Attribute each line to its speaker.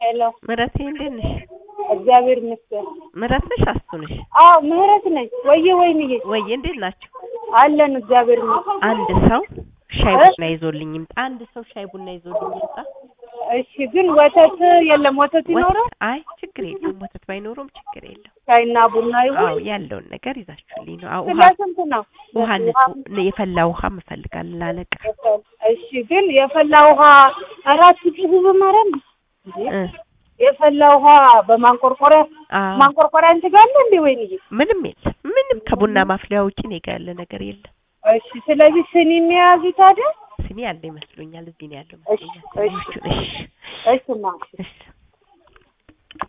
Speaker 1: ሄሎ
Speaker 2: ምረቴ እንዴት ነሽ?
Speaker 1: እግዚአብሔር ይመስገን።
Speaker 2: ምረት ነሽ አስቱ ነሽ?
Speaker 1: አዎ ምህረት ነኝ። ወየ ወይንዬ
Speaker 2: ወይዬ እንዴት ናችሁ?
Speaker 1: አለን እግዚአብሔር ይመስገን።
Speaker 2: አንድ ሰው ሻይ
Speaker 1: እ?
Speaker 2: ቡና ይዞልኝ ይምጣ። አንድ ሰው ሻይ ቡና ይዞልኝ ይምጣ።
Speaker 1: እሺ ግን ወተት የለም። ወተት ይኖረው
Speaker 2: ወተት አይ ችግር የለም ወተት ባይኖረውም ችግር የለም።
Speaker 1: ሻይና ቡና ይሁን።
Speaker 2: አዎ ያለውን ነገር ይዛችሁልኝ ነው። አዎ
Speaker 1: ስለ
Speaker 2: ውሃ
Speaker 1: ስንት ነው?
Speaker 2: ውሃ ንጹህ የፈላ ውሃ እፈልጋለሁ ላለቃ
Speaker 1: እሺ ግን የፈላ ውሃ አራት ሺህ ብዙ ማረም
Speaker 2: እ
Speaker 1: የፈላ ውሃ በማንቆርቆሪያ
Speaker 2: አዎ
Speaker 1: ማንቆርቆሪያ አንቺ ጋር አለ እንዴ ወይንዬ?
Speaker 2: ምንም የለም። ምንም ከቡና ማፍሊያ ውጪ እኔ ጋ ያለ ነገር የለም።
Speaker 1: እሺ ስለዚህ ስኒ የሚያዙ ታዲያ
Speaker 2: ስኒ ያለ ይመስሉኛል። እዚህ ነው ያለው
Speaker 1: እሺ
Speaker 2: ይመስሉኛል።
Speaker 1: እሺ
Speaker 2: ስኒዎቹን እሺ
Speaker 1: እሺ ማ
Speaker 2: እሺ